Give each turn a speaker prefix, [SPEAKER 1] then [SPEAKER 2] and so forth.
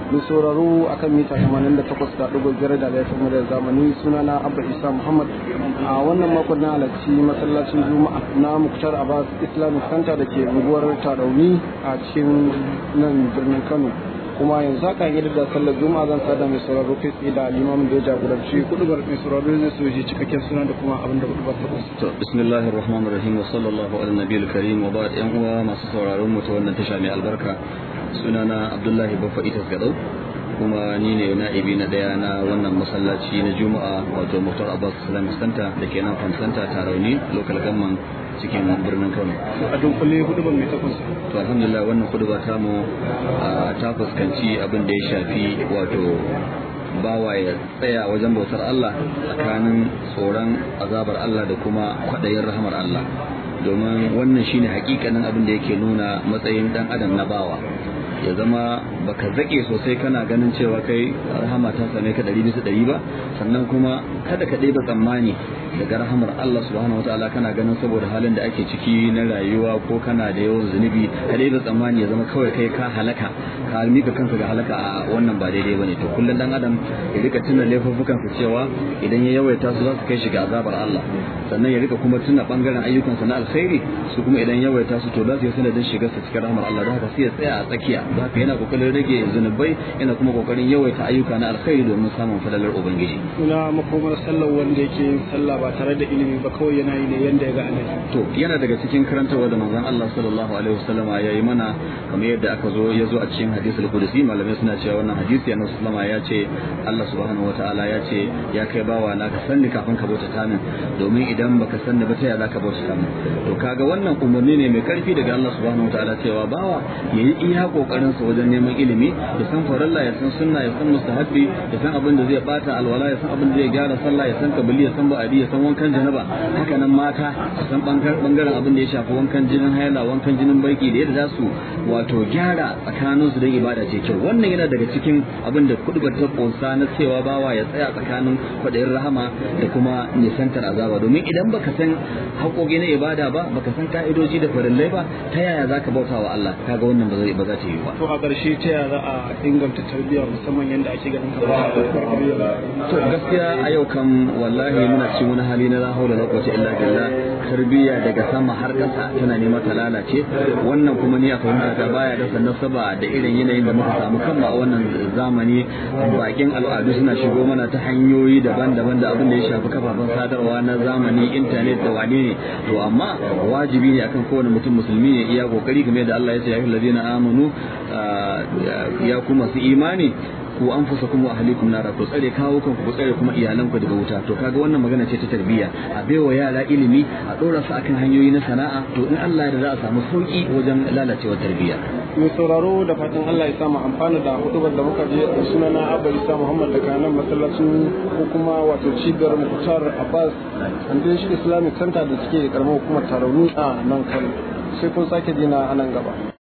[SPEAKER 1] mai sauraro akan mita 88.5 da laifin muryar zamani sunana abba isa muhammad a wannan makon na halarci masallacin juma'a na muktar abbas islamic center da ke unguwar tarauni a cikin nan birnin kano kuma yanzu haka yi da sallar juma'a zan sada mai sauraro kai tsaye da limamin da ya jagoranci kudubar mai sauraro zai so ji cikakken suna da kuma abin da kudubar ta kusa.
[SPEAKER 2] to bismillahir rahmanir rahim wa sallallahu ala nabiyil karim wa ba'd yan uwa masu sauraron mu ta wannan tasha mai albarka sunana abdullahi baffa itas gadau kuma ni ne na'ibi na daya na wannan masallaci na juma'a wato muktar abbas islamic center da ke nan fan center tarauni local government cikin birnin kano
[SPEAKER 1] a dunkule hudubar mai takwas
[SPEAKER 2] to alhamdulillah wannan huduba ta mu ta fuskanci abin da ya shafi wato bawa ya tsaya wajen bautar Allah tsakanin tsoron azabar Allah da kuma kwaɗayin rahamar Allah domin wannan shine hakikanin abin da yake nuna matsayin dan adam na bawa ya zama baka zake sosai kana ganin cewa kai rahama ta same ka ɗari bisa ɗari ba sannan kuma kada ka ɗeba tsammani daga rahamar Allah subhanahu wataala kana ganin saboda halin da ake ciki na rayuwa ko kana da yawan zunubi ka ɗeba tsammani ya zama kawai kai ka halaka ka mika kanka ga halaka a wannan ba daidai bane to kullum dan adam ya rika tuna laifuffukan su cewa idan ya yawaita su za su kai shi ga azabar Allah sannan ya rika kuma tuna bangaren ayyukansa na alkhairi su kuma idan yawaita su to za su yi sanadin shigar sa cikin rahmar Allah don haka sai ya tsaya a tsakiya don haka yana kokarin rage zunubai yana kuma kokarin yawaita ayyuka na alkhairi domin samun fadalar ubangiji
[SPEAKER 1] ina makomar sallar wanda yake yin sallah ba tare da ilimi ba kawai yana yi ne yanda ya ga annabi
[SPEAKER 2] to yana daga cikin karantarwa da manzon Allah sallallahu alaihi wasallama ya yi mana kamar yadda aka zo ya zo a cikin hadisul qudsi malamai suna cewa wannan hadisi annabi sallama ya ce Allah subhanahu wataala ya ce ya kai bawa na ka sanni kafin ka bauta ta min domin idan baka sanni ba ta ya zaka bauta ta min to kaga wannan umarni ne mai karfi daga Allah subhanahu wataala cewa bawa yayi iya kokarin sa wajen neman ilimi ya san faralla ya san sunna ya san mustahabbi ya san abin da zai bata alwala ya san abin da zai gyara sallah ya san kabili ya san ba'adi ya san wankan janaba haka nan mata su san bangaren abin da ya shafi wankan jinin haila wankan jinin baiki da yadda za su wato gyara tsakanin su don ibada ce kyau wannan yana daga cikin abin da kudubar ta kosa na cewa bawa ya tsaya tsakanin kwaɗayin rahama da kuma nisantar azaba domin idan baka san haƙoƙi na ibada ba baka san ka'idoji da farillai ba ta yaya zaka bauta wa Allah kaga wannan ba zai ba za ta yi ba
[SPEAKER 1] to a ƙarshe ta yaya za a inganta tarbiyya musamman yadda ake ganin ka ba
[SPEAKER 2] to gaskiya a yau kan wallahi muna cikin wani hali na la haula la quwwata illa billah tarbiyya daga sama har ƙasa tana nema ta lalace wannan kuma ni a fahimta ta baya da nasaba da irin yanayin da muka samu kanmu a wannan zamani bakin al'adu suna shigo mana ta hanyoyi daban-daban da abin da ya shafi kafafen sadarwa na zamani intanet da wane ne to amma wajibi ne akan kowane mutum musulmi ne iya kokari game da Allah ya ce ya yi ladina amanu ya kuma su imani ku anfusakum wa ahlikum nara ku tsare kawo kanku ku tsare kuma iyalanku daga wuta to kaga wannan magana ce ta tarbiyya a baiwa yara ilimi a dora su akan hanyoyi na sana'a to in Allah ya za a samu sauki wajen lalacewar tarbiyya
[SPEAKER 1] mai sauraro da fatan Allah ya samu amfana da hudubar da muka je da sunana Abba Isa Muhammad daga nan masallacin ko kuma wato cibiyar Mukhtar Abbas Foundation Islamic Center da suke karamar hukumar Tarauni a nan Kano sai kun sake jina a nan gaba